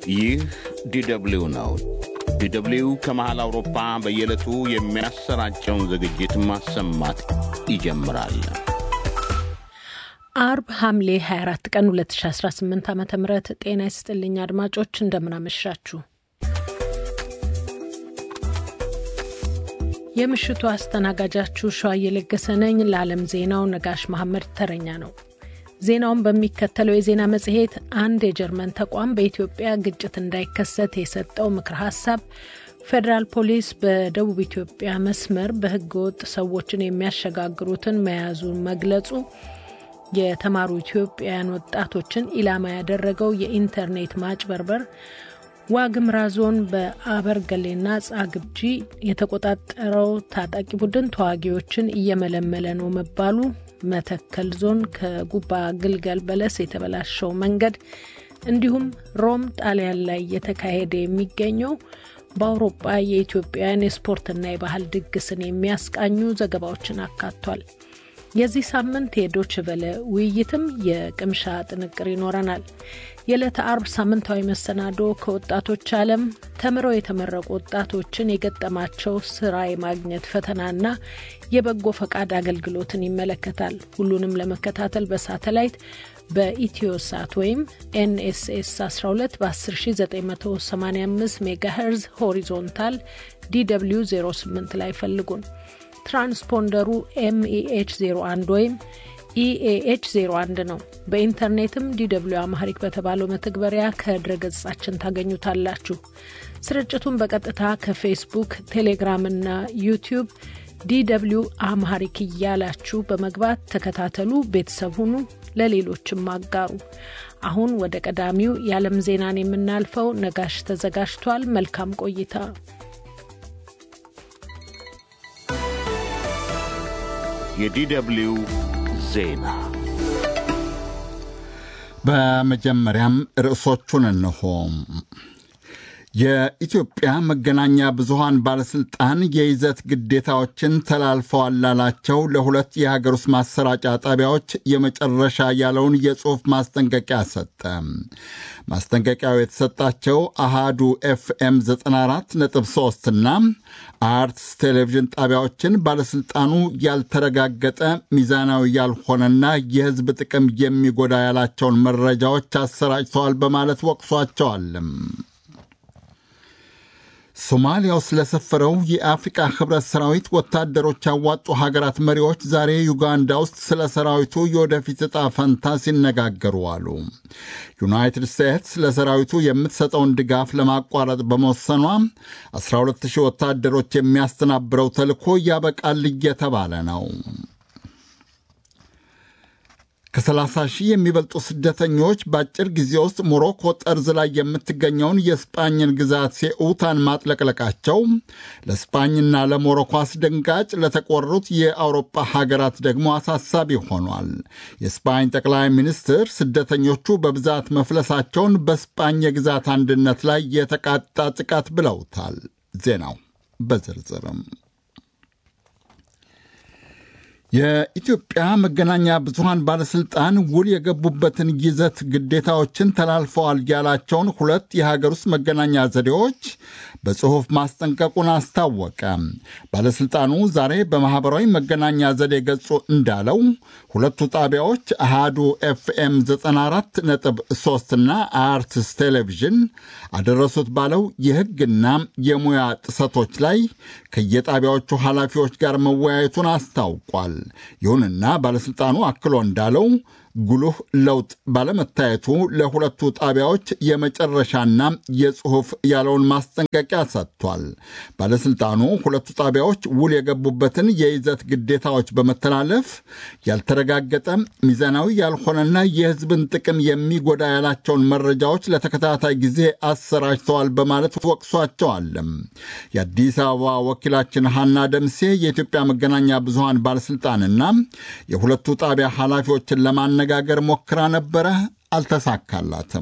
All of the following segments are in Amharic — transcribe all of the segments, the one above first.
ይህ ዲደብሊው ነው። ዲደብሊው ከመሃል አውሮፓ በየዕለቱ የሚያሰራጨውን ዝግጅት ማሰማት ይጀምራል። አርብ ሐምሌ 24 ቀን 2018 ዓ ም ጤና ይስጥልኝ አድማጮች፣ እንደምናመሻችሁ። የምሽቱ አስተናጋጃችሁ ሸዋ እየለገሰ ነኝ። ለዓለም ዜናው ነጋሽ መሐመድ ተረኛ ነው። ዜናውን በሚከተለው የዜና መጽሔት አንድ የጀርመን ተቋም በኢትዮጵያ ግጭት እንዳይከሰት የሰጠው ምክረ ሀሳብ፣ ፌዴራል ፖሊስ በደቡብ ኢትዮጵያ መስመር በህገወጥ ሰዎችን የሚያሸጋግሩትን መያዙን መግለጹ፣ የተማሩ ኢትዮጵያውያን ወጣቶችን ኢላማ ያደረገው የኢንተርኔት ማጭበርበር፣ ዋግምራ ዞን በአበርገሌና ጻግብጂ የተቆጣጠረው ታጣቂ ቡድን ተዋጊዎችን እየመለመለ ነው መባሉ መተከል ዞን ከጉባ ግልገል በለስ የተበላሸው መንገድ እንዲሁም ሮም ጣሊያን ላይ እየተካሄደ የሚገኘው በአውሮፓ የኢትዮጵያውያን የስፖርትና የባህል ድግስን የሚያስቃኙ ዘገባዎችን አካቷል። የዚህ ሳምንት የዶች ቨለ ውይይትም የቅምሻ ጥንቅር ይኖረናል። የዕለተ አርብ ሳምንታዊ መሰናዶ ከወጣቶች ዓለም ተምረው የተመረቁ ወጣቶችን የገጠማቸው ስራ የማግኘት ፈተናና የበጎ ፈቃድ አገልግሎትን ይመለከታል። ሁሉንም ለመከታተል በሳተላይት በኢትዮሳት ወይም ኤንኤስኤስ 12 በ10985 ሜጋሄርዝ ሆሪዞንታል ዲw 08 ላይ ፈልጉን። ትራንስፖንደሩ ኤምኢኤች 01 ወይም ኢኤኤች 01 ነው። በኢንተርኔትም ዲw አማህሪክ በተባለው መተግበሪያ ከድረገጻችን ታገኙታላችሁ። ስርጭቱን በቀጥታ ከፌስቡክ፣ ቴሌግራም እና ዩቲዩብ ዲw አማህሪክ እያላችሁ በመግባት ተከታተሉ፣ ቤተሰብ ሁኑ፣ ለሌሎችም አጋሩ። አሁን ወደ ቀዳሚው የዓለም ዜናን የምናልፈው ነጋሽ ተዘጋጅቷል። መልካም ቆይታ። የዲደብሊው ዜና በመጀመሪያም ርዕሶቹን እንሆ። የኢትዮጵያ መገናኛ ብዙሃን ባለሥልጣን የይዘት ግዴታዎችን ተላልፈዋል ላላቸው ለሁለት የሀገር ውስጥ ማሰራጫ ጣቢያዎች የመጨረሻ ያለውን የጽሑፍ ማስጠንቀቂያ ሰጠ። ማስጠንቀቂያው የተሰጣቸው አሃዱ ኤፍኤም 94.3 እና አርትስ ቴሌቪዥን ጣቢያዎችን ባለሥልጣኑ ያልተረጋገጠ ሚዛናዊ ያልሆነና የሕዝብ ጥቅም የሚጎዳ ያላቸውን መረጃዎች አሰራጭተዋል በማለት ወቅሷቸዋል። ሶማሊያ ውስጥ ለሰፈረው የአፍሪቃ ህብረት ሰራዊት ወታደሮች ያዋጡ ሀገራት መሪዎች ዛሬ ዩጋንዳ ውስጥ ስለ ሰራዊቱ የወደፊት ዕጣ ፈንታ ሲነጋገሩ አሉ። ዩናይትድ ስቴትስ ለሰራዊቱ የምትሰጠውን ድጋፍ ለማቋረጥ በመወሰኗ 12000 ወታደሮች የሚያስተናብረው ተልዕኮ ያበቃል እየተባለ ነው። ከ30 ሺህ የሚበልጡ ስደተኞች በአጭር ጊዜ ውስጥ ሞሮኮ ጠርዝ ላይ የምትገኘውን የስጳኝን ግዛት ሴኡታን ማጥለቅለቃቸው ለስጳኝና ለሞሮኮ አስደንጋጭ፣ ለተቆሩት የአውሮፓ ሀገራት ደግሞ አሳሳቢ ሆኗል። የስጳኝ ጠቅላይ ሚኒስትር ስደተኞቹ በብዛት መፍለሳቸውን በስጳኝ የግዛት አንድነት ላይ የተቃጣ ጥቃት ብለውታል። ዜናው በዝርዝርም የኢትዮጵያ መገናኛ ብዙሃን ባለሥልጣን ውል የገቡበትን ይዘት ግዴታዎችን ተላልፈዋል ያላቸውን ሁለት የሀገር ውስጥ መገናኛ ዘዴዎች በጽሑፍ ማስጠንቀቁን አስታወቀ። ባለሥልጣኑ ዛሬ በማኅበራዊ መገናኛ ዘዴ ገጹ እንዳለው ሁለቱ ጣቢያዎች አሃዱ ኤፍኤም 94 ነጥብ 3 እና አርትስ ቴሌቪዥን አደረሱት ባለው የሕግና የሙያ ጥሰቶች ላይ ከየጣቢያዎቹ ኃላፊዎች ጋር መወያየቱን አስታውቋል። ይሁንና ባለሥልጣኑ አክሎ እንዳለው ጉልህ ለውጥ ባለመታየቱ ለሁለቱ ጣቢያዎች የመጨረሻና የጽሑፍ ያለውን ማስጠንቀቂያ ሰጥቷል። ባለሥልጣኑ ሁለቱ ጣቢያዎች ውል የገቡበትን የይዘት ግዴታዎች በመተላለፍ ያልተረጋገጠ ሚዛናዊ ያልሆነና የሕዝብን ጥቅም የሚጎዳ ያላቸውን መረጃዎች ለተከታታይ ጊዜ አሰራጭተዋል በማለት ወቅሷቸዋል። የአዲስ አበባ ወኪላችን ሐና ደምሴ የኢትዮጵያ መገናኛ ብዙሃን ባለሥልጣንና የሁለቱ ጣቢያ ኃላፊዎችን ለማነ ጋገር ሞክራ ነበረ፣ አልተሳካላትም።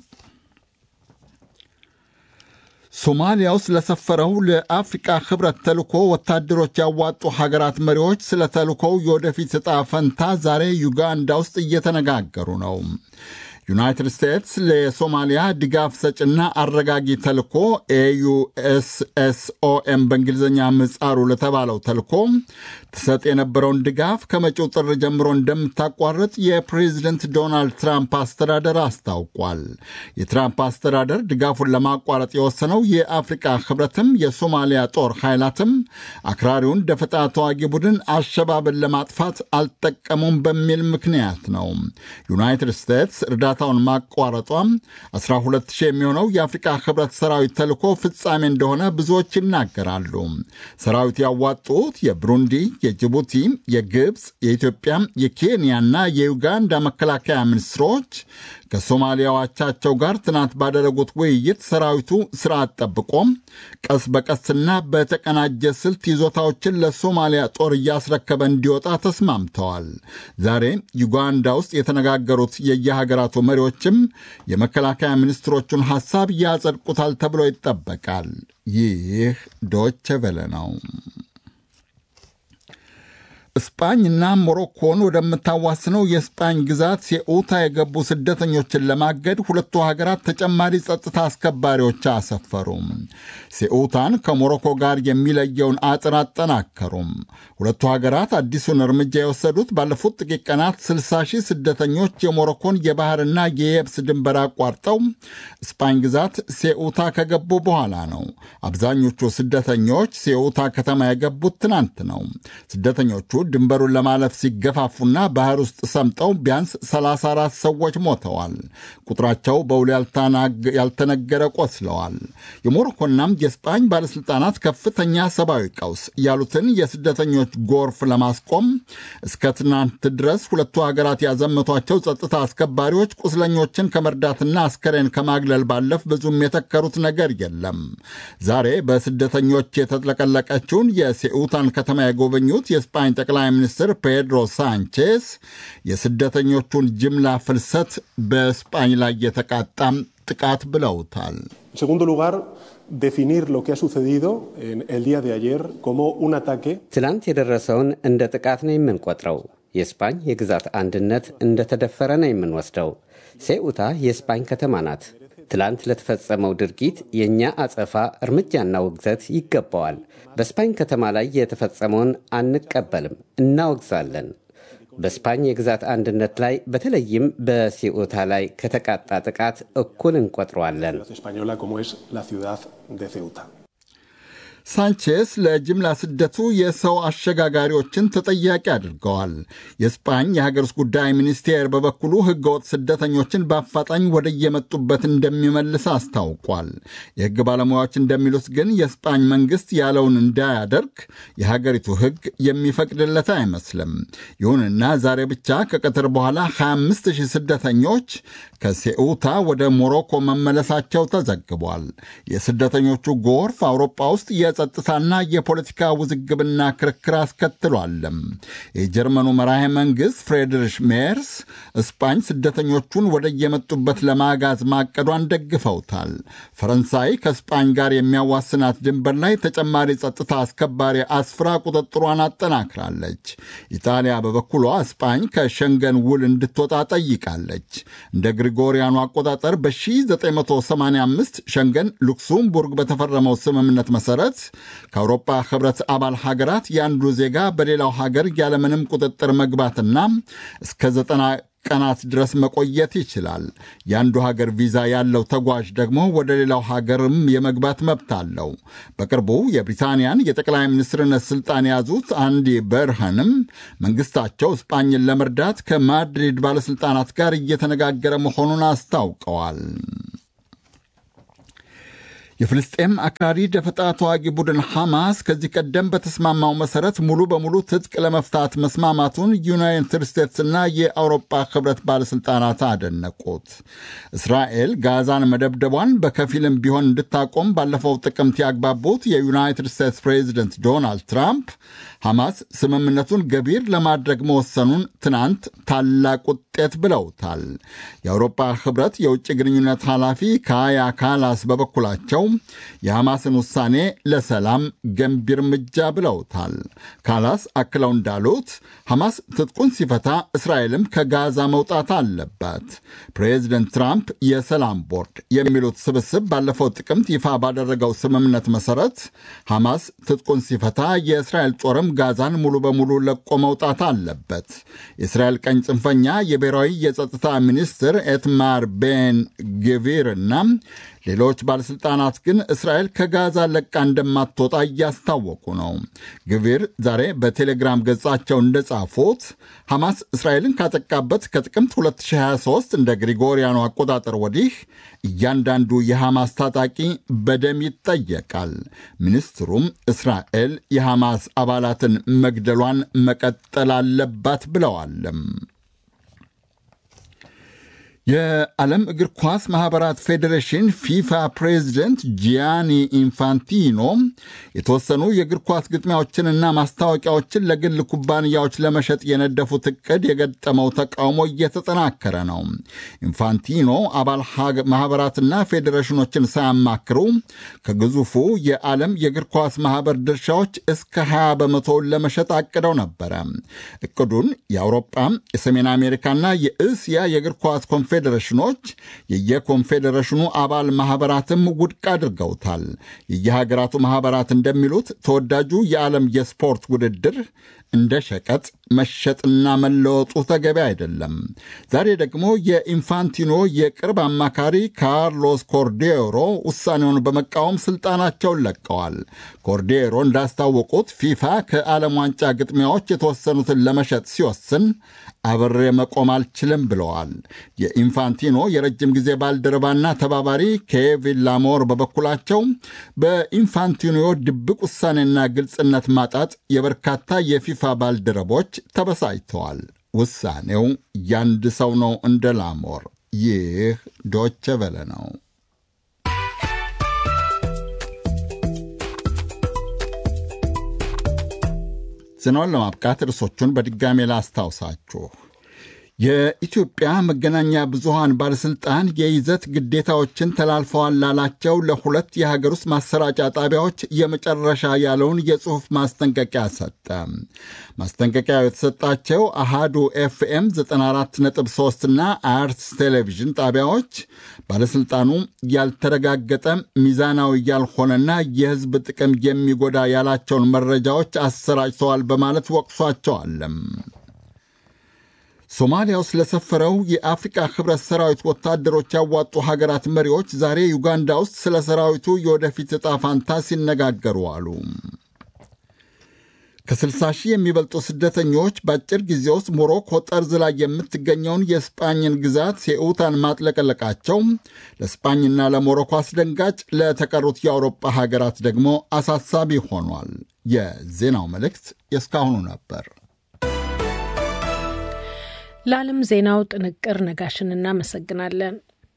ሶማሊያ ውስጥ ለሰፈረው ለአፍሪቃ ህብረት ተልኮ ወታደሮች ያዋጡ ሀገራት መሪዎች ስለ ተልኮው የወደፊት ዕጣ ፈንታ ዛሬ ዩጋንዳ ውስጥ እየተነጋገሩ ነው። ዩናይትድ ስቴትስ ለሶማሊያ ድጋፍ ሰጭና አረጋጊ ተልኮ ኤዩኤስኤስኦኤም በእንግሊዝኛ ምህጻሩ ለተባለው ተልኮ ትሰጥ የነበረውን ድጋፍ ከመጪው ጥር ጀምሮ እንደምታቋርጥ የፕሬዚደንት ዶናልድ ትራምፕ አስተዳደር አስታውቋል። የትራምፕ አስተዳደር ድጋፉን ለማቋረጥ የወሰነው የአፍሪቃ ህብረትም የሶማሊያ ጦር ኃይላትም አክራሪውን ደፈጣ ተዋጊ ቡድን አሸባብን ለማጥፋት አልጠቀሙም በሚል ምክንያት ነው። ዩናይትድ ስቴትስ እርዳታውን ማቋረጧ 12000 የሚሆነው የአፍሪቃ ህብረት ሰራዊት ተልኮ ፍጻሜ እንደሆነ ብዙዎች ይናገራሉ። ሰራዊት ያዋጡት የብሩንዲ፣ የጅቡቲ፣ የግብፅ፣ የኢትዮጵያ፣ የኬንያና የዩጋንዳ መከላከያ ሚኒስትሮች ከሶማሊያ አቻቸው ጋር ትናንት ባደረጉት ውይይት ሰራዊቱ ስርዓት ጠብቆ ቀስ በቀስና በተቀናጀ ስልት ይዞታዎችን ለሶማሊያ ጦር እያስረከበ እንዲወጣ ተስማምተዋል። ዛሬ ዩጋንዳ ውስጥ የተነጋገሩት የየሀገራቱ መሪዎችም የመከላከያ ሚኒስትሮቹን ሐሳብ ያጸድቁታል ተብሎ ይጠበቃል። ይህ ዶቼ ቬለ ነው። እስጳኝና ሞሮኮን ወደምታዋስነው የስጳኝ ግዛት ሴኡታ የገቡ ስደተኞችን ለማገድ ሁለቱ ሀገራት ተጨማሪ ጸጥታ አስከባሪዎች አሰፈሩም። ሴኡታን ከሞሮኮ ጋር የሚለየውን አጥር አጠናከሩም። ሁለቱ ሀገራት አዲሱን እርምጃ የወሰዱት ባለፉት ጥቂት ቀናት 60 ሺህ ስደተኞች የሞሮኮን የባህርና የየብስ ድንበር አቋርጠው ስጳኝ ግዛት ሴኡታ ከገቡ በኋላ ነው። አብዛኞቹ ስደተኞች ሴኡታ ከተማ የገቡት ትናንት ነው። ስደተኞቹ ድንበሩን ለማለፍ ሲገፋፉና ባህር ውስጥ ሰምጠው ቢያንስ 34 ሰዎች ሞተዋል። ቁጥራቸው በውል ያልተነገረ ቆስለዋል። የሞሮኮና የስጳኝ ባለሥልጣናት ከፍተኛ ሰብአዊ ቀውስ ያሉትን የስደተኞች ጎርፍ ለማስቆም እስከ ትናንት ድረስ ሁለቱ ሀገራት ያዘመቷቸው ጸጥታ አስከባሪዎች ቁስለኞችን ከመርዳትና አስከሬን ከማግለል ባለፍ ብዙም የተከሩት ነገር የለም። ዛሬ በስደተኞች የተጥለቀለቀችውን የሴኡታን ከተማ የጎበኙት የስጳኝ ጠቅላይ ሚኒስትር ፔድሮ ሳንቼስ የስደተኞቹን ጅምላ ፍልሰት በስጳኝ ላይ የተቃጣም ጥቃት ብለውታል። segundo lugar, definir lo que ha sucedido en el día de ayer como un ataque. ትላንት የደረሰውን እንደ ጥቃት ነው የምንቆጥረው። የስፓኝ የግዛት አንድነት እንደተደፈረ ነው የምንወስደው። ሴኡታ የስፓኝ ከተማ ናት። ትላንት ለተፈጸመው ድርጊት የእኛ አጸፋ እርምጃና ውግዘት ይገባዋል። በስፓኝ ከተማ ላይ የተፈጸመውን አንቀበልም፣ እናወግዛለን። በስፓኝ የግዛት አንድነት ላይ በተለይም በሲኡታ ላይ ከተቃጣ ጥቃት እኩል እንቆጥረዋለን። española como es la ciudad de Ceuta. ሳንቼስ ለጅምላ ስደቱ የሰው አሸጋጋሪዎችን ተጠያቂ አድርገዋል። የስፓኝ የሀገር ውስጥ ጉዳይ ሚኒስቴር በበኩሉ ሕገወጥ ስደተኞችን በአፋጣኝ ወደ የመጡበት እንደሚመልስ አስታውቋል። የሕግ ባለሙያዎች እንደሚሉት ግን የስፓኝ መንግሥት ያለውን እንዳያደርግ የሀገሪቱ ሕግ የሚፈቅድለት አይመስልም። ይሁንና ዛሬ ብቻ ከቀትር በኋላ 25 ሺህ ስደተኞች ከሴኡታ ወደ ሞሮኮ መመለሳቸው ተዘግቧል። የስደተኞቹ ጎርፍ አውሮፓ ውስጥ የጸጥታና የፖለቲካ ውዝግብና ክርክር አስከትሏልም። የጀርመኑ መራሄ መንግሥት ፍሬድሪሽ ሜርስ እስፓኝ ስደተኞቹን ወደ የመጡበት ለማጋዝ ማቀዷን ደግፈውታል። ፈረንሳይ ከስፓኝ ጋር የሚያዋስናት ድንበር ላይ ተጨማሪ ጸጥታ አስከባሪ አስፍራ ቁጥጥሯን አጠናክራለች። ኢጣሊያ በበኩሏ እስፓኝ ከሸንገን ውል እንድትወጣ ጠይቃለች። እንደ ግሪጎሪያኑ አቆጣጠር በ1985 ሸንገን ሉክስምቡርግ በተፈረመው ስምምነት መሠረት ከአውሮፓ ህብረት አባል ሀገራት የአንዱ ዜጋ በሌላው ሀገር ያለምንም ቁጥጥር መግባትና እስከ ዘጠና ቀናት ድረስ መቆየት ይችላል። የአንዱ ሀገር ቪዛ ያለው ተጓዥ ደግሞ ወደ ሌላው ሀገርም የመግባት መብት አለው። በቅርቡ የብሪታንያን የጠቅላይ ሚኒስትርነት ስልጣን የያዙት አንዲ በርሃንም መንግስታቸው እስጳኝን ለመርዳት ከማድሪድ ባለሥልጣናት ጋር እየተነጋገረ መሆኑን አስታውቀዋል። የፍልስጤም አክራሪ ደፈጣ ተዋጊ ቡድን ሐማስ ከዚህ ቀደም በተስማማው መሠረት ሙሉ በሙሉ ትጥቅ ለመፍታት መስማማቱን ዩናይትድ ስቴትስና የአውሮፓ ኅብረት ባለሥልጣናት አደነቁት። እስራኤል ጋዛን መደብደቧን በከፊልም ቢሆን እንድታቆም ባለፈው ጥቅምት ያግባቡት የዩናይትድ ስቴትስ ፕሬዚደንት ዶናልድ ትራምፕ ሐማስ ስምምነቱን ገቢር ለማድረግ መወሰኑን ትናንት ታላቅ ውጤት ብለውታል። የአውሮፓ ኅብረት የውጭ ግንኙነት ኃላፊ ካያ ካላስ በበኩላቸው የሐማስን ውሳኔ ለሰላም ገንቢ እርምጃ ብለውታል። ካላስ አክለው እንዳሉት ሐማስ ትጥቁን ሲፈታ እስራኤልም ከጋዛ መውጣት አለባት። ፕሬዚደንት ትራምፕ የሰላም ቦርድ የሚሉት ስብስብ ባለፈው ጥቅምት ይፋ ባደረገው ስምምነት መሠረት ሐማስ ትጥቁን ሲፈታ የእስራኤል ጦርም ጋዛን ሙሉ በሙሉ ለቆ መውጣት አለበት። የእስራኤል ቀኝ ጽንፈኛ የብሔራዊ የጸጥታ ሚኒስትር ኤትማር ቤን ግቪር እና ሌሎች ባለሥልጣናት ግን እስራኤል ከጋዛ ለቃ እንደማትወጣ እያስታወቁ ነው። ግቪር ዛሬ በቴሌግራም ገጻቸው እንደጻፉት ሐማስ እስራኤልን ካጠቃበት ከጥቅምት 2023 እንደ ግሪጎሪያኑ አቆጣጠር ወዲህ እያንዳንዱ የሐማስ ታጣቂ በደም ይጠየቃል። ሚኒስትሩም እስራኤል የሐማስ አባላትን መግደሏን መቀጠል አለባት ብለዋልም። የዓለም እግር ኳስ ማኅበራት ፌዴሬሽን ፊፋ ፕሬዚደንት ጂያኒ ኢንፋንቲኖ የተወሰኑ የእግር ኳስ ግጥሚያዎችንና ማስታወቂያዎችን ለግል ኩባንያዎች ለመሸጥ የነደፉት ዕቅድ የገጠመው ተቃውሞ እየተጠናከረ ነው። ኢንፋንቲኖ አባል ማኅበራትና ፌዴሬሽኖችን ሳያማክሩ ከግዙፉ የዓለም የእግር ኳስ ማኅበር ድርሻዎች እስከ 20 በመቶውን ለመሸጥ አቅደው ነበረ። ዕቅዱን የአውሮጳ የሰሜን አሜሪካና የእስያ የእግር ኳስ ኮንፌ ፌዴሬሽኖች የየኮንፌዴሬሽኑ አባል ማኅበራትም ውድቅ አድርገውታል። የየሀገራቱ ማኅበራት እንደሚሉት ተወዳጁ የዓለም የስፖርት ውድድር እንደ ሸቀጥ መሸጥና መለወጡ ተገቢ አይደለም። ዛሬ ደግሞ የኢንፋንቲኖ የቅርብ አማካሪ ካርሎስ ኮርዴሮ ውሳኔውን በመቃወም ስልጣናቸውን ለቀዋል። ኮርዴሮ እንዳስታወቁት ፊፋ ከዓለም ዋንጫ ግጥሚያዎች የተወሰኑትን ለመሸጥ ሲወስን አብሬ መቆም አልችልም ብለዋል። የኢንፋንቲኖ የረጅም ጊዜ ባልደረባና ተባባሪ ኬቪን ላሞር በበኩላቸው በኢንፋንቲኖ ድብቅ ውሳኔና ግልጽነት ማጣት የበርካታ የፊፋ ባልደረቦች ተበሳጭተዋል። ውሳኔው ያንድ ሰው ነው እንደ ላሞር። ይህ ዶቸ ቨለ ነው። ዜናውን ለማብቃት ርዕሶቹን በድጋሜ ላስታውሳችሁ። የኢትዮጵያ መገናኛ ብዙሃን ባለሥልጣን የይዘት ግዴታዎችን ተላልፈዋል ላላቸው ለሁለት የሀገር ውስጥ ማሰራጫ ጣቢያዎች የመጨረሻ ያለውን የጽሑፍ ማስጠንቀቂያ ሰጠ። ማስጠንቀቂያው የተሰጣቸው አሃዱ ኤፍኤም 94.3 እና አርትስ ቴሌቪዥን ጣቢያዎች ባለሥልጣኑ ያልተረጋገጠ ሚዛናዊ ያልሆነና የሕዝብ ጥቅም የሚጎዳ ያላቸውን መረጃዎች አሰራጭተዋል በማለት ወቅሷቸዋለም። ሶማሊያ ውስጥ ለሰፈረው የአፍሪቃ ህብረት ሰራዊት ወታደሮች ያዋጡ ሀገራት መሪዎች ዛሬ ዩጋንዳ ውስጥ ስለ ሰራዊቱ የወደፊት ዕጣ ፋንታ ሲነጋገሩ አሉ። ከ60 ሺህ የሚበልጡ ስደተኞች በአጭር ጊዜ ውስጥ ሞሮኮ ጠርዝ ላይ የምትገኘውን የስጳኝን ግዛት ሴኡታን ማጥለቀለቃቸው ለስጳኝና ለሞሮኮ አስደንጋጭ፣ ለተቀሩት የአውሮፓ ሀገራት ደግሞ አሳሳቢ ሆኗል። የዜናው መልእክት የእስካሁኑ ነበር። ለዓለም ዜናው ጥንቅር ነጋሽን እናመሰግናለን።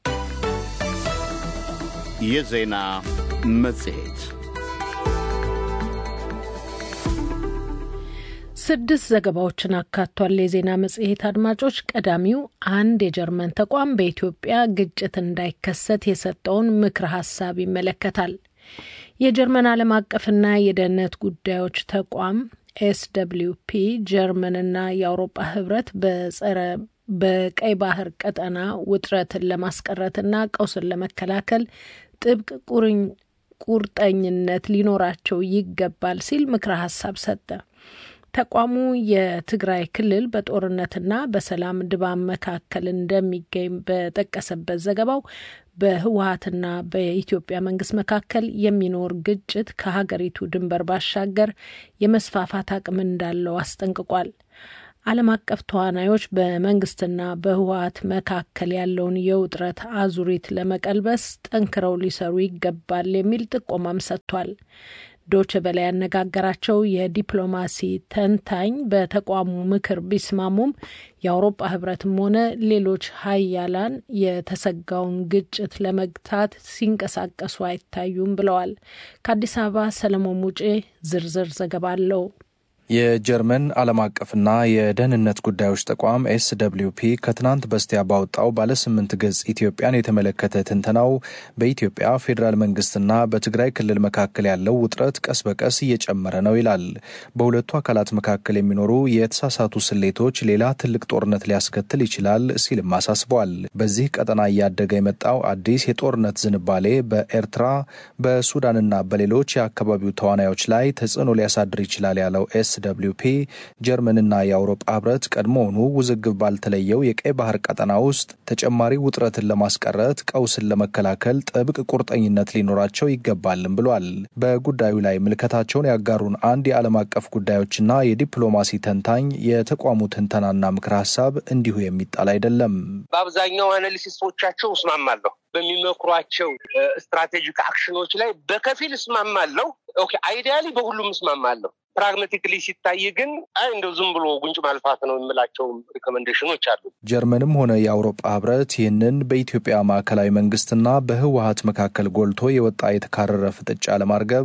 የዜና መጽሔት ስድስት ዘገባዎችን አካቷል። የዜና መጽሔት አድማጮች፣ ቀዳሚው አንድ የጀርመን ተቋም በኢትዮጵያ ግጭት እንዳይከሰት የሰጠውን ምክረ ሀሳብ ይመለከታል። የጀርመን ዓለም አቀፍና የደህንነት ጉዳዮች ተቋም ኤስደብሊውፒ ጀርመንና የአውሮፓ ህብረት በጸረ በቀይ ባህር ቀጠና ውጥረትን ለማስቀረትና ቀውስን ለመከላከል ጥብቅ ቁርጠኝነት ሊኖራቸው ይገባል ሲል ምክረ ሀሳብ ሰጠ። ተቋሙ የትግራይ ክልል በጦርነትና በሰላም ድባብ መካከል እንደሚገኝ በጠቀሰበት ዘገባው በህወሀትና በኢትዮጵያ መንግስት መካከል የሚኖር ግጭት ከሀገሪቱ ድንበር ባሻገር የመስፋፋት አቅም እንዳለው አስጠንቅቋል። ዓለም አቀፍ ተዋናዮች በመንግስትና በህወሀት መካከል ያለውን የውጥረት አዙሪት ለመቀልበስ ጠንክረው ሊሰሩ ይገባል የሚል ጥቆማም ሰጥቷል። ዶች በላይ ያነጋገራቸው የዲፕሎማሲ ተንታኝ በተቋሙ ምክር ቢስማሙም የአውሮፓ ህብረትም ሆነ ሌሎች ሀያላን የተሰጋውን ግጭት ለመግታት ሲንቀሳቀሱ አይታዩም ብለዋል። ከአዲስ አበባ ሰለሞን ሙጬ ዝርዝር ዘገባ አለው። የጀርመን ዓለም አቀፍና የደህንነት ጉዳዮች ተቋም ኤስ ደብልዩ ፒ ከትናንት በስቲያ ባወጣው ባለ ስምንት ገጽ ኢትዮጵያን የተመለከተ ትንተናው በኢትዮጵያ ፌዴራል መንግስትና በትግራይ ክልል መካከል ያለው ውጥረት ቀስ በቀስ እየጨመረ ነው ይላል። በሁለቱ አካላት መካከል የሚኖሩ የተሳሳቱ ስሌቶች ሌላ ትልቅ ጦርነት ሊያስከትል ይችላል ሲልም አሳስበዋል። በዚህ ቀጠና እያደገ የመጣው አዲስ የጦርነት ዝንባሌ በኤርትራ በሱዳንና በሌሎች የአካባቢው ተዋናዮች ላይ ተጽዕኖ ሊያሳድር ይችላል ያለው ኤስ ደብሊው ፒ ጀርመንና የአውሮፓ ህብረት ቀድሞውኑ ውዝግብ ባልተለየው የቀይ ባህር ቀጠና ውስጥ ተጨማሪ ውጥረትን ለማስቀረት ቀውስን ለመከላከል ጥብቅ ቁርጠኝነት ሊኖራቸው ይገባልም ብሏል። በጉዳዩ ላይ ምልከታቸውን ያጋሩን አንድ የዓለም አቀፍ ጉዳዮችና የዲፕሎማሲ ተንታኝ የተቋሙ ትንተናና ምክር ሀሳብ እንዲሁ የሚጣል አይደለም። በአብዛኛው አናሊሲስቶቻቸው እስማማለሁ። በሚመክሯቸው ስትራቴጂክ አክሽኖች ላይ በከፊል እስማማለሁ። ኦኬ አይዲያሊ በሁሉም እስማማለሁ። ፕራግማቲክሊ ሲታይ ግን አይ እንደው ዝም ብሎ ጉንጭ ማልፋት ነው የምላቸው ሪኮሜንዴሽኖች አሉ። ጀርመንም ሆነ የአውሮፓ ህብረት ይህንን በኢትዮጵያ ማዕከላዊ መንግስትና በህወሀት መካከል ጎልቶ የወጣ የተካረረ ፍጥጫ ለማርገብ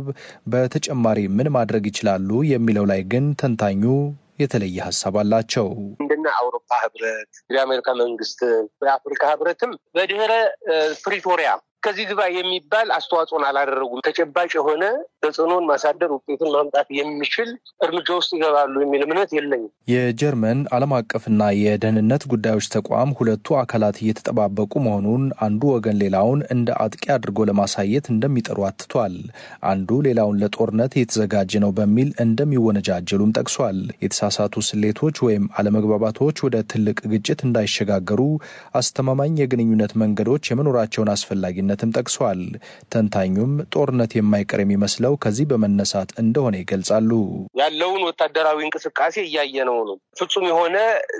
በተጨማሪ ምን ማድረግ ይችላሉ የሚለው ላይ ግን ተንታኙ የተለየ ሀሳብ አላቸው። እንደነ አውሮፓ ህብረት፣ የአሜሪካ መንግስት፣ የአፍሪካ ህብረትም በድህረ ፕሪቶሪያ ከዚህ ግባ የሚባል አስተዋጽኦን አላደረጉም። ተጨባጭ የሆነ ተጽዕኖን ማሳደር ውጤትን ማምጣት የሚችል እርምጃ ውስጥ ይገባሉ የሚል እምነት የለኝም። የጀርመን ዓለም አቀፍና የደህንነት ጉዳዮች ተቋም ሁለቱ አካላት እየተጠባበቁ መሆኑን አንዱ ወገን ሌላውን እንደ አጥቂ አድርጎ ለማሳየት እንደሚጠሩ አትቷል። አንዱ ሌላውን ለጦርነት የተዘጋጀ ነው በሚል እንደሚወነጃጀሉም ጠቅሷል። የተሳሳቱ ስሌቶች ወይም አለመግባባቶች ወደ ትልቅ ግጭት እንዳይሸጋገሩ አስተማማኝ የግንኙነት መንገዶች የመኖራቸውን አስፈላጊነት ነትም ጠቅሷል። ተንታኙም ጦርነት የማይቀር የሚመስለው ከዚህ በመነሳት እንደሆነ ይገልጻሉ። ያለውን ወታደራዊ እንቅስቃሴ እያየነው ነው። ፍጹም የሆነ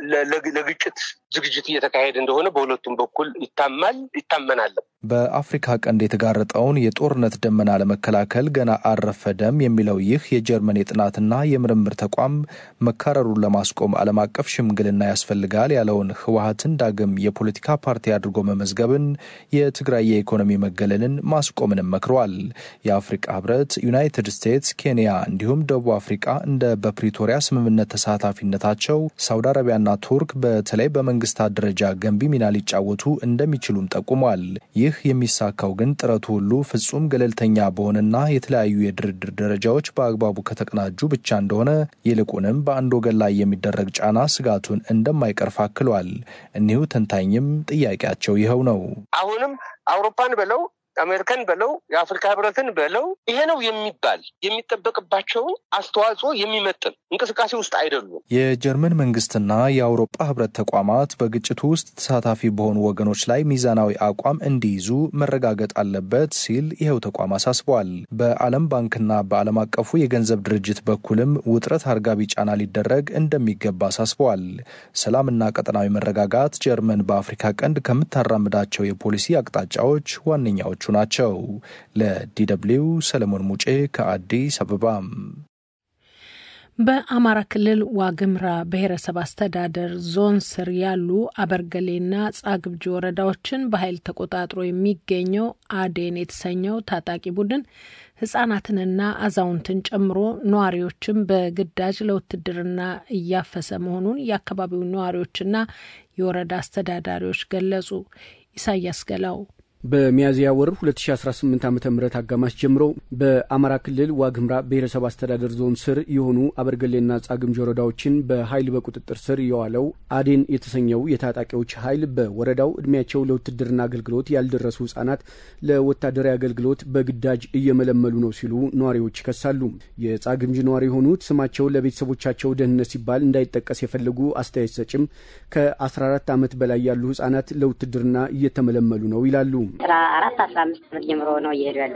ለግጭት ዝግጅት እየተካሄደ እንደሆነ በሁለቱም በኩል ይታማል ይታመናለም። በአፍሪካ ቀንድ የተጋረጠውን የጦርነት ደመና ለመከላከል ገና አልረፈደም የሚለው ይህ የጀርመን የጥናትና የምርምር ተቋም መካረሩን ለማስቆም ዓለም አቀፍ ሽምግልና ያስፈልጋል ያለውን ህወሀትን ዳግም የፖለቲካ ፓርቲ አድርጎ መመዝገብን፣ የትግራይ የኢኮኖሚ መገለልን ማስቆምንም መክረዋል። የአፍሪቃ ህብረት፣ ዩናይትድ ስቴትስ፣ ኬንያ እንዲሁም ደቡብ አፍሪቃ እንደ በፕሪቶሪያ ስምምነት ተሳታፊነታቸው ሳውዲ አረቢያና ቱርክ በተለይ በመንግስታት ደረጃ ገንቢ ሚና ሊጫወቱ እንደሚችሉም ጠቁሟል። ይህ የሚሳካው ግን ጥረቱ ሁሉ ፍጹም ገለልተኛ በሆነና የተለያዩ የድርድር ደረጃዎች በአግባቡ ከተቀናጁ ብቻ እንደሆነ ይልቁንም በአንድ ወገን ላይ የሚደረግ ጫና ስጋቱን እንደማይቀርፍ አክሏል። እኒሁ ተንታኝም ጥያቄያቸው ይኸው ነው። አሁንም አውሮፓን በለው አሜሪካን በለው የአፍሪካ ህብረትን በለው ይሄ ነው የሚባል የሚጠበቅባቸውን አስተዋጽኦ የሚመጥን እንቅስቃሴ ውስጥ አይደሉም። የጀርመን መንግስትና የአውሮፓ ህብረት ተቋማት በግጭቱ ውስጥ ተሳታፊ በሆኑ ወገኖች ላይ ሚዛናዊ አቋም እንዲይዙ መረጋገጥ አለበት ሲል ይኸው ተቋም አሳስበዋል። በዓለም ባንክና በዓለም አቀፉ የገንዘብ ድርጅት በኩልም ውጥረት አርጋቢ ጫና ሊደረግ እንደሚገባ አሳስበዋል። ሰላምና ቀጠናዊ መረጋጋት ጀርመን በአፍሪካ ቀንድ ከምታራምዳቸው የፖሊሲ አቅጣጫዎች ዋነኛዎቹ ናቸው። ለዲደብሊው ሰለሞን ሙጬ ከአዲስ አበባ። በአማራ ክልል ዋግምራ ብሔረሰብ አስተዳደር ዞን ስር ያሉ አበርገሌና ጻግብጂ ወረዳዎችን በኃይል ተቆጣጥሮ የሚገኘው አዴን የተሰኘው ታጣቂ ቡድን ህጻናትንና አዛውንትን ጨምሮ ነዋሪዎችን በግዳጅ ለውትድርና እያፈሰ መሆኑን የአካባቢው ነዋሪዎችና የወረዳ አስተዳዳሪዎች ገለጹ። ኢሳያስ ገላው በሚያዝያ ወር 2018 ዓ ም አጋማሽ ጀምሮ በአማራ ክልል ዋግምራ ብሔረሰብ አስተዳደር ዞን ስር የሆኑ አበርገሌና ጻግምጅ ወረዳዎችን በኃይል በቁጥጥር ስር የዋለው አዴን የተሰኘው የታጣቂዎች ኃይል በወረዳው እድሜያቸው ለውትድርና አገልግሎት ያልደረሱ ህጻናት ለወታደራዊ አገልግሎት በግዳጅ እየመለመሉ ነው ሲሉ ነዋሪዎች ይከሳሉ። የጻግምጅ ነዋሪ የሆኑት ስማቸው ለቤተሰቦቻቸው ደህንነት ሲባል እንዳይጠቀስ የፈለጉ አስተያየት ሰጭም ከ14 ዓመት በላይ ያሉ ህጻናት ለውትድርና እየተመለመሉ ነው ይላሉ። አስራ አራት አስራ አምስት ዓመት ጀምሮ ነው እየሄዱ ያለ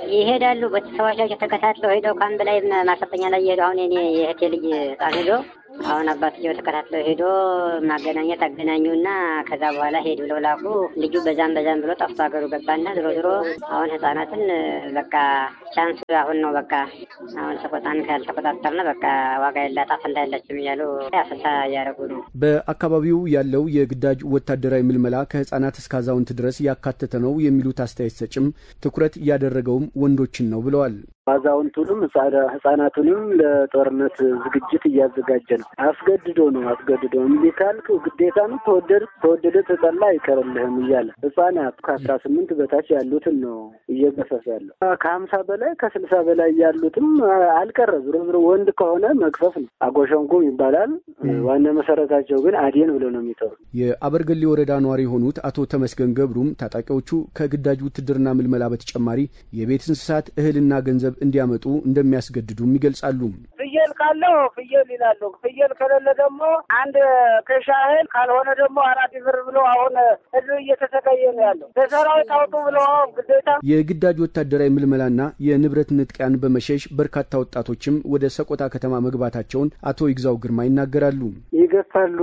ይሄዳሉ። ቤተሰቦቻቸው ተከታትለው ሄደው ከአንድ ላይ ማሰልጠኛ ላይ እየሄዱ አሁን የኔ የእህቴ ልጅ ህጻን ሄዶ አሁን አባትየው ተከታትለው ሄዶ ማገናኘት አገናኙና ከዛ በኋላ ሄድ ብለው ላኩ። ልጁ በዛም በዛም ብሎ ጠፍቶ ሀገሩ ገባና ዝሮ ዝሮ አሁን ህጻናትን በቃ ቻንስ አሁን ነው በቃ አሁን ሰቆጣን ካልተቆጣጠርነ በቃ ዋጋ የላት አፈንታ የለችም እያሉ አፈሳ እያደረጉ ነው። በአካባቢው ያለው የግዳጅ ወታደራዊ ምልመላ ከህጻናት እስከ አዛውንት ድረስ ያካተተ ነው የሚሉት አስተያየት ሰጭም ትኩረት እያደረገውም ወንዶችን ነው ብለዋል። አዛውንቱንም ህጻናቱንም ለጦርነት ዝግጅት እያዘጋጀ ነው። አስገድዶ ነው አስገድዶ እምቢ ካልክ ግዴታ ነው። ተወደድ ተወደደ ተጠላ አይቀርልህም እያለ ህጻናት ከአስራ ስምንት በታች ያሉትን ነው እየገፈፈ ያለው። ከሀምሳ በላይ ከስልሳ በላይ ያሉትም አልቀረ። ዝሮ ዝሮ ወንድ ከሆነ መግፈፍ ነው። አጎሸንኩም ይባላል። ዋና መሰረታቸው ግን አዴን ብለው ነው የሚጠሩ። የአበርገሌ ወረዳ ነዋሪ የሆኑት አቶ ተመስገን ገብሩም ታጣቂዎቹ ከግዳጅ ውትድርና ምልመላ በተጨማሪ የቤት እንስሳት እህልና ገንዘብ እንዲያመጡ እንደሚያስገድዱም ይገልጻሉ። ፍየል ካለው ፍየል ይላሉ። ፍየል ከሌለ ደግሞ አንድ ከሻ እህል ካልሆነ ደግሞ አራት ብር ብሎ አሁን ህዝብ እየተሰቃየ ነው ያለው። ለሰራዊት አውጡ ብሎ ግዴታ የግዳጅ ወታደራዊ ምልመላና የንብረት ንጥቂያን በመሸሽ በርካታ ወጣቶችም ወደ ሰቆጣ ከተማ መግባታቸውን አቶ ይግዛው ግርማ ይናገራሉ። ይገፋሉ፣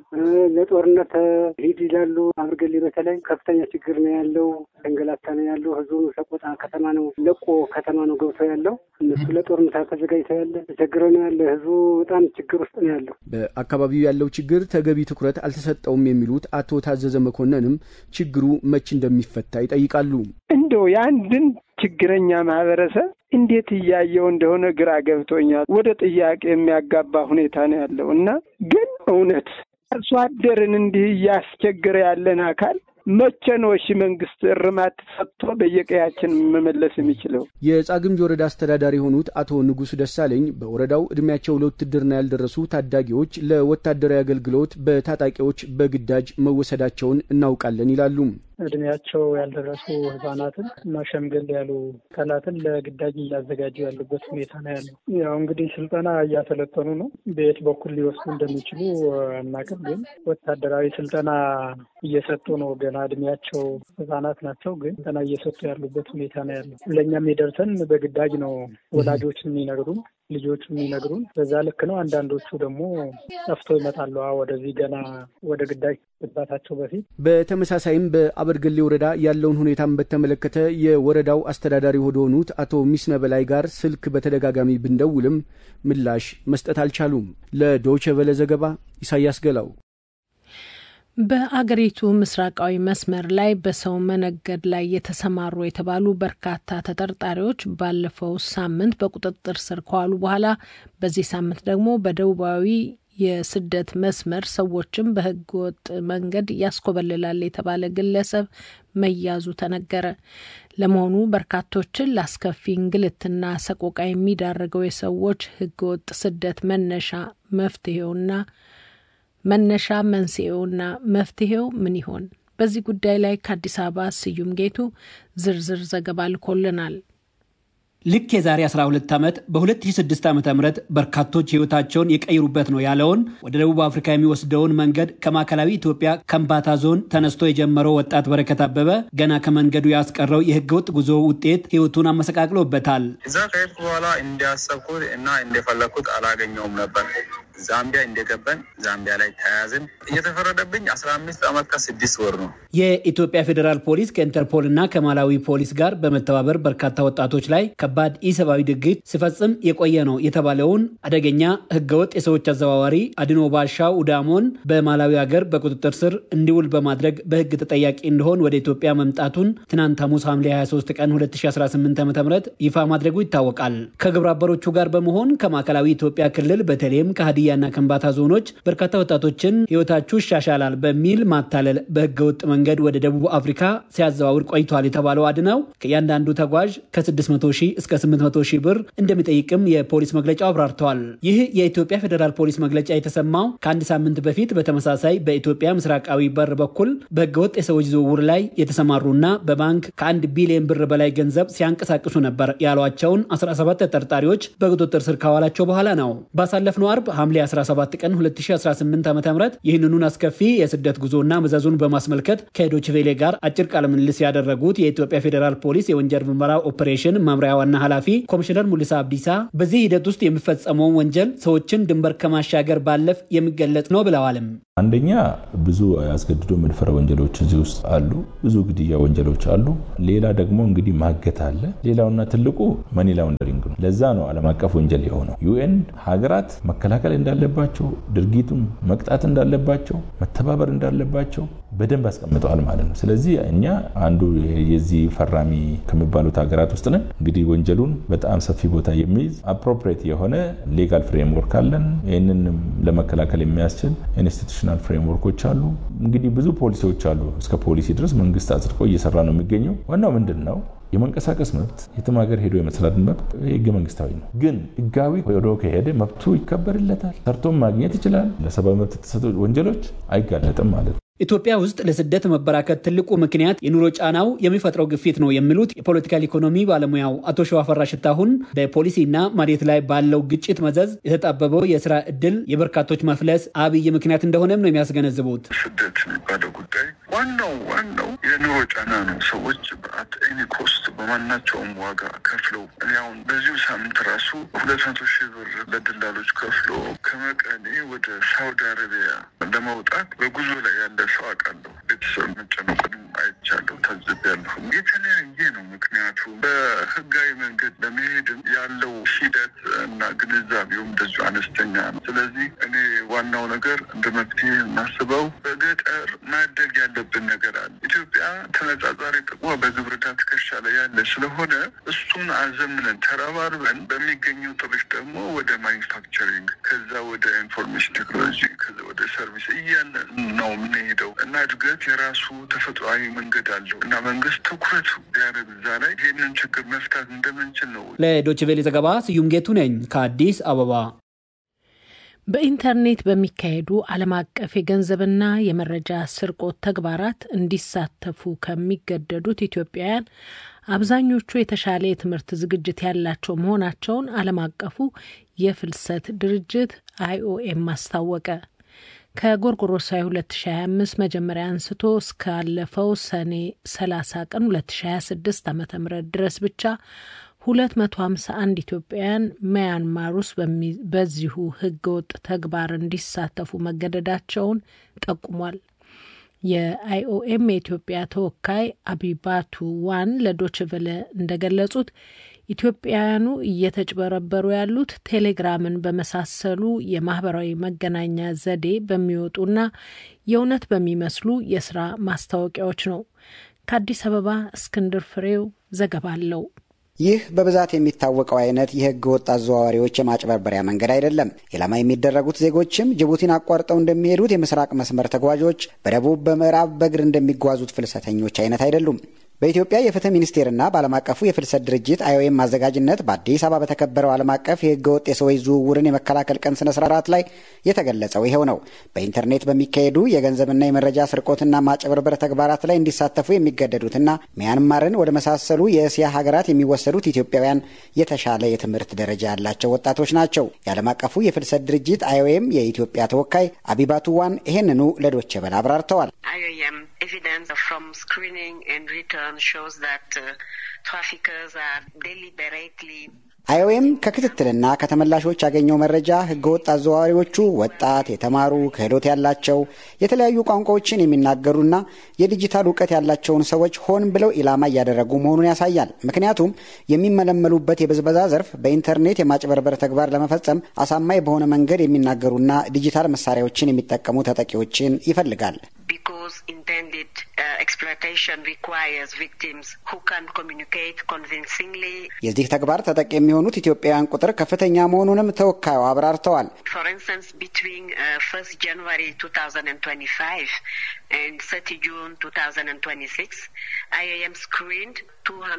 ለጦርነት ሂድ ይላሉ። አብርገሌ በተለይ ከፍተኛ ችግር ነው ያለው። ተንገላታ ነው ያለው። ህዝቡ ሰቆጣ ከተማ ነው ለቆ ከተማ ነው ገብቶ ያለው። እነሱ ለጦርነት ተዘጋጅተው ያለ ተቸግረ ነው ያለ። ህዝቡ በጣም ችግር ውስጥ ነው ያለው። በአካባቢው ያለው ችግር ተገቢ ትኩረት አልተሰጠውም የሚሉት አቶ ታዘዘ መኮንንም ችግሩ መች እንደሚፈታ ይጠይቃሉ። እንደው የአንድን ችግረኛ ማህበረሰብ እንዴት እያየው እንደሆነ ግራ ገብቶኛል። ወደ ጥያቄ የሚያጋባ ሁኔታ ነው ያለው እና ግን እውነት አርሶ አደርን እንዲህ እያስቸገረ ያለን አካል መቼ ነው እሺ መንግስት እርማት ሰጥቶ በየቀያችን መመለስ የሚችለው? የጻግምጅ ወረዳ አስተዳዳሪ የሆኑት አቶ ንጉሱ ደሳለኝ በወረዳው እድሜያቸው ለውትድርና ያልደረሱ ታዳጊዎች ለወታደራዊ አገልግሎት በታጣቂዎች በግዳጅ መወሰዳቸውን እናውቃለን ይላሉ። እድሜያቸው ያልደረሱ ህጻናትን እና ሸምገል ያሉ አካላትን ለግዳጅ እያዘጋጁ ያሉበት ሁኔታ ነው ያለው። ያው እንግዲህ ስልጠና እያሰለጠኑ ነው። በየት በኩል ሊወስዱ እንደሚችሉ አናውቅም፣ ግን ወታደራዊ ስልጠና እየሰጡ ነው። ገና እድሜያቸው ህጻናት ናቸው፣ ግን ስልጠና እየሰጡ ያሉበት ሁኔታ ነው ያለው። ለእኛም የደርሰን በግዳጅ ነው ወላጆች የሚነግሩን ልጆቹ የሚነግሩን በዛ ልክ ነው። አንዳንዶቹ ደግሞ ጠፍቶ ይመጣሉ ወደዚህ ገና ወደ ግዳጅ ግባታቸው በፊት። በተመሳሳይም በአበርገሌ ወረዳ ያለውን ሁኔታን በተመለከተ የወረዳው አስተዳዳሪ ወደሆኑት አቶ ሚስነ በላይ ጋር ስልክ በተደጋጋሚ ብንደውልም ምላሽ መስጠት አልቻሉም። ለዶይቼ ቬለ ዘገባ ኢሳያስ ገላው። በአገሪቱ ምስራቃዊ መስመር ላይ በሰው መነገድ ላይ የተሰማሩ የተባሉ በርካታ ተጠርጣሪዎች ባለፈው ሳምንት በቁጥጥር ስር ከዋሉ በኋላ በዚህ ሳምንት ደግሞ በደቡባዊ የስደት መስመር ሰዎችን በሕገ ወጥ መንገድ ያስኮበልላል የተባለ ግለሰብ መያዙ ተነገረ። ለመሆኑ በርካቶችን ለአስከፊ እንግልትና ሰቆቃ የሚዳርገው የሰዎች ሕገ ወጥ ስደት መነሻ መፍትሄውና መነሻ መንስኤውና መፍትሄው ምን ይሆን? በዚህ ጉዳይ ላይ ከአዲስ አበባ ስዩም ጌቱ ዝርዝር ዘገባ ልኮልናል። ልክ የዛሬ 12 ዓመት በ2006 ዓ ም በርካቶች ህይወታቸውን የቀይሩበት ነው ያለውን ወደ ደቡብ አፍሪካ የሚወስደውን መንገድ ከማዕከላዊ ኢትዮጵያ ከምባታ ዞን ተነስቶ የጀመረው ወጣት በረከት አበበ ገና ከመንገዱ ያስቀረው የህገወጥ ጉዞ ውጤት ህይወቱን አመሰቃቅሎበታል። እዛ ከሄድኩ በኋላ እንዲያሰብኩት እና እንደፈለግኩት አላገኘውም ነበር። ዛምቢያ እንደገባን ዛምቢያ ላይ ተያዝን። እየተፈረደብኝ አስራ አምስት ዓመት ከስድስት ወር ነው። የኢትዮጵያ ፌዴራል ፖሊስ ከኢንተርፖል እና ከማላዊ ፖሊስ ጋር በመተባበር በርካታ ወጣቶች ላይ ከባድ ኢሰብአዊ ድርጊት ሲፈጽም የቆየ ነው የተባለውን አደገኛ ህገወጥ የሰዎች አዘዋዋሪ አድኖ ባሻው ኡዳሞን በማላዊ ሀገር በቁጥጥር ስር እንዲውል በማድረግ በህግ ተጠያቂ እንደሆን ወደ ኢትዮጵያ መምጣቱን ትናንት ሐሙስ ሐምሌ 23 ቀን 2018 ዓ ም ይፋ ማድረጉ ይታወቃል። ከግብረ አበሮቹ ጋር በመሆን ከማዕከላዊ ኢትዮጵያ ክልል በተለይም ከሀዲያና ከምባታ ዞኖች በርካታ ወጣቶችን ህይወታችሁ ይሻሻላል በሚል ማታለል በህገወጥ መንገድ ወደ ደቡብ አፍሪካ ሲያዘዋውር ቆይቷል የተባለው አድነው ከእያንዳንዱ ተጓዥ ከ600 ሺህ እስከ 800 ሺህ ብር እንደሚጠይቅም የፖሊስ መግለጫው አብራርተዋል። ይህ የኢትዮጵያ ፌዴራል ፖሊስ መግለጫ የተሰማው ከአንድ ሳምንት በፊት በተመሳሳይ በኢትዮጵያ ምስራቃዊ በር በኩል በህገወጥ የሰዎች ዝውውር ላይ የተሰማሩና በባንክ ከአንድ ቢሊዮን ብር በላይ ገንዘብ ሲያንቀሳቅሱ ነበር ያሏቸውን 17 ተጠርጣሪዎች በቁጥጥር ስር ካዋላቸው በኋላ ነው። ባሳለፍነው አርብ ሐምሌ ሐምሌ 17 ቀን 2018 ዓ ም ይህንኑን አስከፊ የስደት ጉዞና መዘዙን በማስመልከት ከዶችቬሌ ጋር አጭር ቃለ ምልልስ ያደረጉት የኢትዮጵያ ፌዴራል ፖሊስ የወንጀል ምርመራ ኦፕሬሽን መምሪያ ዋና ኃላፊ ኮሚሽነር ሙሊሳ አብዲሳ በዚህ ሂደት ውስጥ የሚፈጸመውን ወንጀል ሰዎችን ድንበር ከማሻገር ባለፍ የሚገለጽ ነው ብለዋልም። አንደኛ ብዙ አስገድዶ መድፈር ወንጀሎች እዚህ ውስጥ አሉ። ብዙ ግድያ ወንጀሎች አሉ። ሌላ ደግሞ እንግዲህ ማገት አለ። ሌላውና ትልቁ መኒ ላውንደሪንግ ነው። ለዛ ነው ዓለም አቀፍ ወንጀል የሆነው። ዩኤን ሀገራት መከላከል እንዳለባቸው፣ ድርጊቱን መቅጣት እንዳለባቸው፣ መተባበር እንዳለባቸው በደንብ አስቀምጠዋል ማለት ነው። ስለዚህ እኛ አንዱ የዚህ ፈራሚ ከሚባሉት ሀገራት ውስጥ ነን። እንግዲህ ወንጀሉን በጣም ሰፊ ቦታ የሚይዝ አፕሮፕሬት የሆነ ሌጋል ፍሬምወርክ አለን። ይህንን ለመከላከል የሚያስችል ኢንስቲቱሽናል ፍሬምወርኮች አሉ። እንግዲህ ብዙ ፖሊሲዎች አሉ። እስከ ፖሊሲ ድረስ መንግስት አጽድቆ እየሰራ ነው የሚገኘው። ዋናው ምንድን ነው? የመንቀሳቀስ መብት የትም ሀገር ሄዶ የመስራት መብት ህገ መንግስታዊ ነው። ግን ህጋዊ ሄዶ ከሄደ መብቱ ይከበርለታል። ሰርቶም ማግኘት ይችላል። ለሰብአዊ መብት የተሰጡ ወንጀሎች አይጋለጥም ማለት ነው። ኢትዮጵያ ውስጥ ለስደት መበራከት ትልቁ ምክንያት የኑሮ ጫናው የሚፈጥረው ግፊት ነው የሚሉት የፖለቲካል ኢኮኖሚ ባለሙያው አቶ ሸዋፈራ ሽታሁን በፖሊሲና መሬት ላይ ባለው ግጭት መዘዝ የተጣበበው የስራ እድል የበርካቶች መፍለስ አብይ ምክንያት እንደሆነም ነው የሚያስገነዝቡት። ስደት የሚባለው ጉዳይ ዋናው ዋናው የኑሮ ጫና ነው። ሰዎች በአት ኤኒ ኮስት በማናቸውም ዋጋ ከፍለው እኔ አሁን በዚሁ ሳምንት ራሱ ሁለት መቶ ሺህ ብር ለደላሎች ከፍሎ ከመቀሌ ወደ ሳውዲ አረቢያ ለመውጣት በጉዞ ላይ ያለ ሰው አውቃለሁ። ቤተሰብ መጨነቁንም አይቻለሁ፣ ታዝቤያለሁ። የተለያየ ነው ምክንያቱ። በህጋዊ መንገድ ለመሄድም ያለው ሂደት እና ግንዛቤውም እንደዚሁ አነስተኛ ነው። ስለዚህ እኔ ዋናው ነገር እንደ መፍትሄ የማስበው በገጠር ማደግ ያለብን ነገር አለ። ኢትዮጵያ ተነጻጻሪ ጥቅሟ በግብርና ትከሻ ላይ ያለ ስለሆነ እሱን አዘምነን ተረባርበን በሚገኘው ጥሪት ደግሞ ወደ ማኒፋክቸሪንግ ከዛ ወደ ኢንፎርሜሽን ቴክኖሎጂ ከዛ ወደ ሰርቪስ እያለ ነው የምንሄደው እና እድገት የራሱ ተፈጥሯዊ መንገድ አለው እና መንግስት ትኩረት ቢያደርግ እዛ ላይ ይህንን ችግር መፍታት እንደምንችል ነው። ለዶችቬሌ ዘገባ ስዩም ጌቱ ነኝ ከአዲስ አበባ። በኢንተርኔት በሚካሄዱ ዓለም አቀፍ የገንዘብና የመረጃ ስርቆት ተግባራት እንዲሳተፉ ከሚገደዱት ኢትዮጵያውያን አብዛኞቹ የተሻለ የትምህርት ዝግጅት ያላቸው መሆናቸውን ዓለም አቀፉ የፍልሰት ድርጅት አይኦኤም አስታወቀ። ከጎርጎሮሳዊ 2025 መጀመሪያ አንስቶ እስካለፈው ሰኔ 30 ቀን 2026 ዓ ም ድረስ ብቻ 251 ኢትዮጵያውያን ማያንማር ውስጥ በዚሁ ህገወጥ ተግባር እንዲሳተፉ መገደዳቸውን ጠቁሟል። የአይኦኤም የኢትዮጵያ ተወካይ አቢባቱ ዋን ለዶችቨለ እንደገለጹት ኢትዮጵያውያኑ እየተጭበረበሩ ያሉት ቴሌግራምን በመሳሰሉ የማህበራዊ መገናኛ ዘዴ በሚወጡና የእውነት በሚመስሉ የስራ ማስታወቂያዎች ነው። ከአዲስ አበባ እስክንድር ፍሬው ዘገባ አለው። ይህ በብዛት የሚታወቀው አይነት የህገ ወጥ አዘዋዋሪዎች የማጭበርበሪያ መንገድ አይደለም። ኢላማ የሚደረጉት ዜጎችም ጅቡቲን አቋርጠው እንደሚሄዱት የምስራቅ መስመር ተጓዦች፣ በደቡብ በምዕራብ በእግር እንደሚጓዙት ፍልሰተኞች አይነት አይደሉም። በኢትዮጵያ የፍትህ ሚኒስቴርና በዓለም አቀፉ የፍልሰት ድርጅት አይኦኤም አዘጋጅነት በአዲስ አበባ በተከበረው ዓለም አቀፍ የህገ ወጥ የሰዎች ዝውውርን የመከላከል ቀን ስነ ስርዓት ላይ የተገለጸው ይኸው ነው። በኢንተርኔት በሚካሄዱ የገንዘብና የመረጃ ስርቆትና ማጭበርበር ተግባራት ላይ እንዲሳተፉ የሚገደዱትና ሚያንማርን ወደ መሳሰሉ የእስያ ሀገራት የሚወሰዱት ኢትዮጵያውያን የተሻለ የትምህርት ደረጃ ያላቸው ወጣቶች ናቸው። የዓለም አቀፉ የፍልሰት ድርጅት አይኦኤም የኢትዮጵያ ተወካይ አቢባቱ ዋን ይህንኑ ለዶቼ ቬለ አብራርተዋል። evidence from screening and return shows that uh, traffickers are deliberately አይኦኤም ከክትትልና ከተመላሾች ያገኘው መረጃ ህገወጥ አዘዋዋሪዎቹ ወጣት፣ የተማሩ፣ ክህሎት ያላቸው የተለያዩ ቋንቋዎችን የሚናገሩና የዲጂታል እውቀት ያላቸውን ሰዎች ሆን ብለው ኢላማ እያደረጉ መሆኑን ያሳያል። ምክንያቱም የሚመለመሉበት የብዝበዛ ዘርፍ በኢንተርኔት የማጭበርበር ተግባር ለመፈጸም አሳማኝ በሆነ መንገድ የሚናገሩና ዲጂታል መሳሪያዎችን የሚጠቀሙ ተጠቂዎችን ይፈልጋል። because intended uh, exploitation requires victims who can communicate convincingly. የዚህ ተግባር ተጠቂ የሚሆኑት ኢትዮጵያውያን ቁጥር ከፍተኛ መሆኑንም ተወካዩ አብራርተዋል። For instance, between uh, 1st January 2025 and 30 June 2026, IAM screened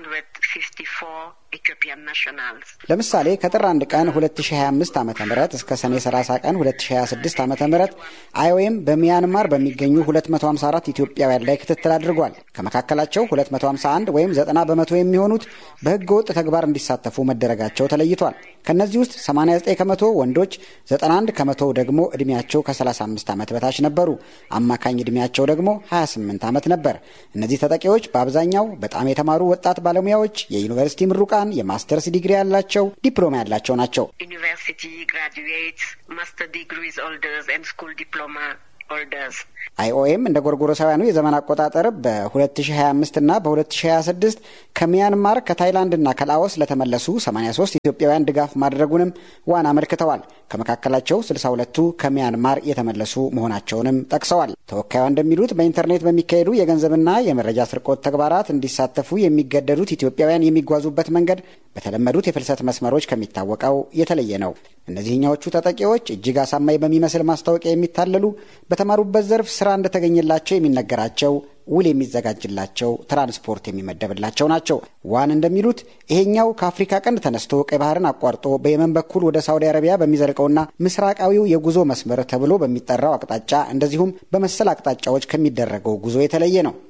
ለምሳሌ ከጥር 1 ቀን 2025 ዓ ም እስከ ሰኔ 30 ቀን 2026 ዓ ም አይኦኤም በሚያንማር በሚገኙ 254 ኢትዮጵያውያን ላይ ክትትል አድርጓል። ከመካከላቸው 251 ወይም 90 በመቶ የሚሆኑት በህገ ወጥ ተግባር እንዲሳተፉ መደረጋቸው ተለይቷል። ከእነዚህ ውስጥ 89 ከመቶ ወንዶች፣ 91 ከመቶ ደግሞ ዕድሜያቸው ከ35 ዓመት በታች ነበሩ። አማካኝ ዕድሜያቸው ደግሞ 28 ዓመት ነበር። እነዚህ ተጠቂዎች በአብዛኛው በጣም የተማሩ ወጣት ባለሙያዎች፣ የዩኒቨርሲቲ ምሩቃን፣ የማስተርስ ዲግሪ ያላቸው፣ ዲፕሎማ ያላቸው ናቸው። ዩኒቨርሲቲ ግራጁዌትስ፣ ማስተር ዲግሪስ ሆልደርስ ኤንድ ስኩል ዲፕሎማ ሆልደርስ አይኦኤም እንደ ጎርጎሮሳውያኑ የዘመን አቆጣጠር በ2025 እና በ2026 ከሚያንማር ከታይላንድ እና ከላኦስ ለተመለሱ 83 ኢትዮጵያውያን ድጋፍ ማድረጉንም ዋን አመልክተዋል። ከመካከላቸው 62ቱ ከሚያንማር የተመለሱ መሆናቸውንም ጠቅሰዋል። ተወካዩ እንደሚሉት በኢንተርኔት በሚካሄዱ የገንዘብና የመረጃ ስርቆት ተግባራት እንዲሳተፉ የሚገደዱት ኢትዮጵያውያን የሚጓዙበት መንገድ በተለመዱት የፍልሰት መስመሮች ከሚታወቀው የተለየ ነው። እነዚህኛዎቹ ተጠቂዎች እጅግ አሳማኝ በሚመስል ማስታወቂያ የሚታለሉ በተማሩበት ዘርፍ ስራ እንደተገኘላቸው የሚነገራቸው ውል የሚዘጋጅላቸው ትራንስፖርት የሚመደብላቸው ናቸው። ዋን እንደሚሉት ይሄኛው ከአፍሪካ ቀንድ ተነስቶ ቀይ ባህርን አቋርጦ በየመን በኩል ወደ ሳውዲ አረቢያ በሚዘልቀውና ምስራቃዊው የጉዞ መስመር ተብሎ በሚጠራው አቅጣጫ እንደዚሁም በመሰል አቅጣጫዎች ከሚደረገው ጉዞ የተለየ ነው።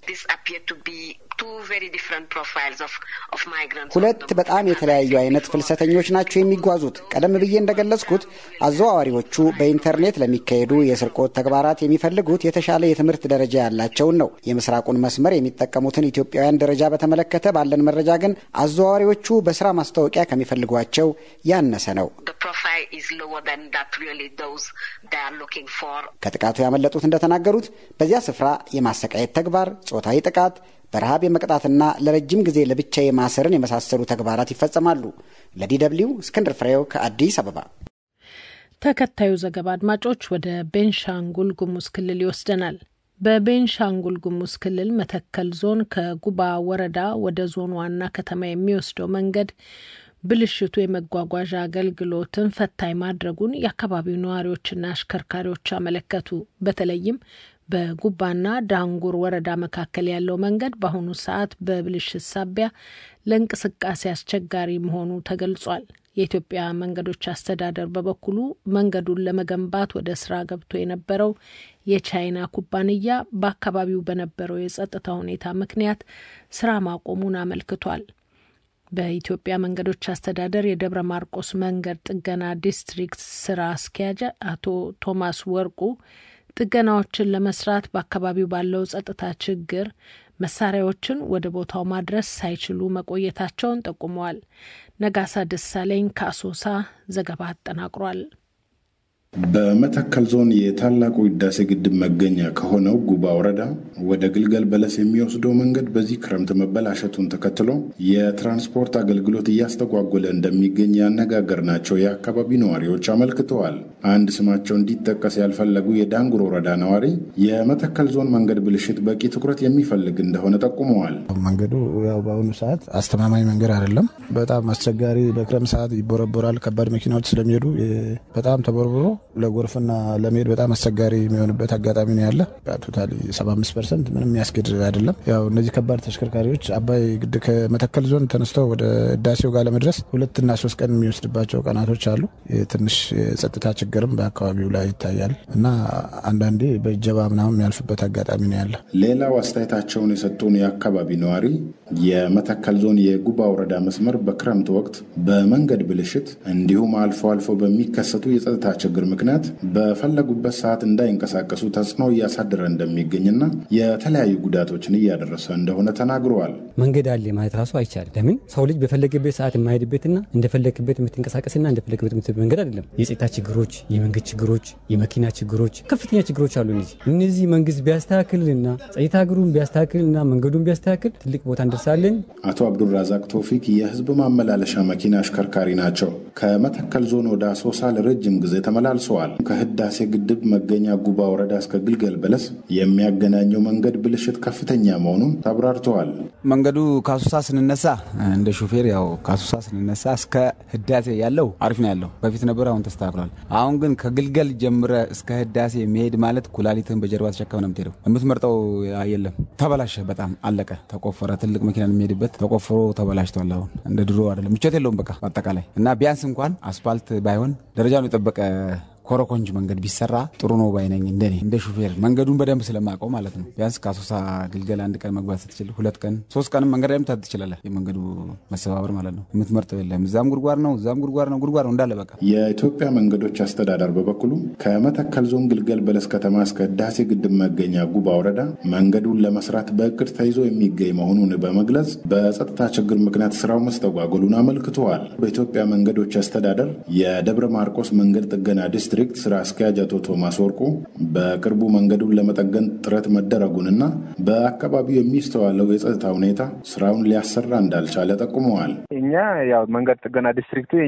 ሁለት በጣም የተለያዩ አይነት ፍልሰተኞች ናቸው የሚጓዙት። ቀደም ብዬ እንደገለጽኩት አዘዋዋሪዎቹ በኢንተርኔት ለሚካሄዱ የስርቆት ተግባራት የሚፈልጉት የተሻለ የትምህርት ደረጃ ያላቸውን ነው። የምስራቁን መስመር የሚጠቀሙትን ኢትዮጵያውያን ደረጃ በተመለከተ ባለን መረጃ ግን አዘዋዋሪዎቹ በስራ ማስታወቂያ ከሚፈልጓቸው ያነሰ ነው። ከጥቃቱ ያመለጡት እንደተናገሩት በዚያ ስፍራ የማሰቃየት ተግባር፣ ጾታዊ ጥቃት በረሃብ የመቅጣትና ለረጅም ጊዜ ለብቻ የማሰርን የመሳሰሉ ተግባራት ይፈጸማሉ። ለዲ ደብልዩ እስክንድር ፍሬው ከአዲስ አበባ። ተከታዩ ዘገባ አድማጮች ወደ ቤንሻንጉል ጉሙዝ ክልል ይወስደናል። በቤንሻንጉል ጉሙዝ ክልል መተከል ዞን ከጉባ ወረዳ ወደ ዞን ዋና ከተማ የሚወስደው መንገድ ብልሽቱ የመጓጓዣ አገልግሎትን ፈታኝ ማድረጉን የአካባቢው ነዋሪዎችና አሽከርካሪዎች አመለከቱ። በተለይም በጉባና ዳንጉር ወረዳ መካከል ያለው መንገድ በአሁኑ ሰዓት በብልሽት ሳቢያ ለእንቅስቃሴ አስቸጋሪ መሆኑ ተገልጿል። የኢትዮጵያ መንገዶች አስተዳደር በበኩሉ መንገዱን ለመገንባት ወደ ስራ ገብቶ የነበረው የቻይና ኩባንያ በአካባቢው በነበረው የጸጥታ ሁኔታ ምክንያት ስራ ማቆሙን አመልክቷል። በኢትዮጵያ መንገዶች አስተዳደር የደብረ ማርቆስ መንገድ ጥገና ዲስትሪክት ስራ አስኪያጅ አቶ ቶማስ ወርቁ ጥገናዎችን ለመስራት በአካባቢው ባለው ጸጥታ ችግር መሳሪያዎችን ወደ ቦታው ማድረስ ሳይችሉ መቆየታቸውን ጠቁመዋል። ነጋሳ ደሳለኝ ከአሶሳ ዘገባ አጠናቅሯል። በመተከል ዞን የታላቁ ህዳሴ ግድብ መገኛ ከሆነው ጉባ ወረዳ ወደ ግልገል በለስ የሚወስደው መንገድ በዚህ ክረምት መበላሸቱን ተከትሎ የትራንስፖርት አገልግሎት እያስተጓጎለ እንደሚገኝ ያነጋገርናቸው የአካባቢ ነዋሪዎች አመልክተዋል። አንድ ስማቸው እንዲጠቀስ ያልፈለጉ የዳንጉር ወረዳ ነዋሪ የመተከል ዞን መንገድ ብልሽት በቂ ትኩረት የሚፈልግ እንደሆነ ጠቁመዋል። መንገዱ ያው በአሁኑ ሰዓት አስተማማኝ መንገድ አይደለም። በጣም አስቸጋሪ፣ በክረምት ሰዓት ይቦረቦራል። ከባድ መኪናዎች ስለሚሄዱ በጣም ተቦርብሮ ለጎርፍና ለመሄድ በጣም አስቸጋሪ የሚሆንበት አጋጣሚ ነው ያለ። ቶታሊ 75 ፐርሰንት ምንም የሚያስኬድ አይደለም። ያው እነዚህ ከባድ ተሽከርካሪዎች አባይ ግድ ከመተከል ዞን ተነስተው ወደ ህዳሴው ጋር ለመድረስ ሁለትና ሶስት ቀን የሚወስድባቸው ቀናቶች አሉ። ትንሽ የጸጥታ ችግርም በአካባቢው ላይ ይታያል እና አንዳንዴ በእጀባ ምናምን የሚያልፍበት አጋጣሚ ነው ያለ። ሌላው አስተያየታቸውን የሰጡን የአካባቢ ነዋሪ የመተከል ዞን የጉባ ወረዳ መስመር በክረምት ወቅት በመንገድ ብልሽት እንዲሁም አልፎ አልፎ በሚከሰቱ የጸጥታ ችግር ምክንያት በፈለጉበት ሰዓት እንዳይንቀሳቀሱ ተጽዕኖ እያሳደረ እንደሚገኝና የተለያዩ ጉዳቶችን እያደረሰ እንደሆነ ተናግረዋል። መንገድ አለ ማለት ራሱ አይቻልም። ለምን ሰው ልጅ በፈለገበት ሰዓት የማሄድበትና እንደፈለግበት የምትንቀሳቀስና እንደፈለግበት የምትሄድ መንገድ አይደለም። የጸጥታ ችግሮች፣ የመንገድ ችግሮች፣ የመኪና ችግሮች፣ ከፍተኛ ችግሮች አሉ። እነዚህ እነዚህ መንግስት ቢያስተካክልና ጸጥታ እግሩን ቢያስተካክልና መንገዱን ቢያስተካክል ትልቅ ቦታ እንደርሳለን። አቶ አብዱራዛቅ ቶፊክ የህዝብ ማመላለሻ መኪና አሽከርካሪ ናቸው። ከመተከል ዞን ወደ አሶሳ ለረጅም ጊዜ ተመላል መላልሰዋል። ከህዳሴ ግድብ መገኛ ጉባ ወረዳ እስከ ግልገል በለስ የሚያገናኘው መንገድ ብልሽት ከፍተኛ መሆኑን ተብራርተዋል። መንገዱ ካሱሳ ስንነሳ እንደ ሾፌር ያው ካሱሳ ስንነሳ እስከ ህዳሴ ያለው አሪፍ ነው ያለው በፊት ነበር፣ አሁን ተስተካክሏል። አሁን ግን ከግልገል ጀምረ እስከ ህዳሴ መሄድ ማለት ኩላሊትህን በጀርባ ተሸከም ነው የምትሄደው። የምትመርጠው የለም። ተበላሸ፣ በጣም አለቀ። ተቆፈረ። ትልቅ መኪና የሚሄድበት ተቆፍሮ ተበላሽቷል። አሁን እንደ ድሮ አይደለም፣ ምቾት የለውም በቃ አጠቃላይ እና ቢያንስ እንኳን አስፋልት ባይሆን ደረጃውን የጠበቀ ኮረኮንጅ መንገድ ቢሰራ ጥሩ ነው ባይነኝ። እንደኔ እንደ ሹፌር መንገዱን በደንብ ስለማውቀው ማለት ነው። ቢያንስ ከአሶሳ ግልገል አንድ ቀን መግባት ስትችል ሁለት ቀን ሶስት ቀንም መንገድ ላይ ምታት ትችላለህ። የመንገዱ መሰባበር ማለት ነው። የምትመርጠው የለም። እዛም ጉድጓድ ነው፣ እዛም ጉድጓድ ነው፣ ጉድጓድ ነው እንዳለ በቃ። የኢትዮጵያ መንገዶች አስተዳደር በበኩሉ ከመተከል ዞን ግልገል በለስ ከተማ እስከ ህዳሴ ግድብ መገኛ ጉባ ወረዳ መንገዱን ለመስራት በእቅድ ተይዞ የሚገኝ መሆኑን በመግለጽ በጸጥታ ችግር ምክንያት ስራው መስተጓጎሉን አመልክተዋል። በኢትዮጵያ መንገዶች አስተዳደር የደብረ ማርቆስ መንገድ ጥገና ዲስትሪክት ስራ አስኪያጅ አቶ ቶማስ ወርቁ በቅርቡ መንገዱን ለመጠገን ጥረት መደረጉንና በአካባቢው የሚስተዋለው የጸጥታ ሁኔታ ስራውን ሊያሰራ እንዳልቻለ ጠቁመዋል። እኛ ያው መንገድ ጥገና ዲስትሪክቱ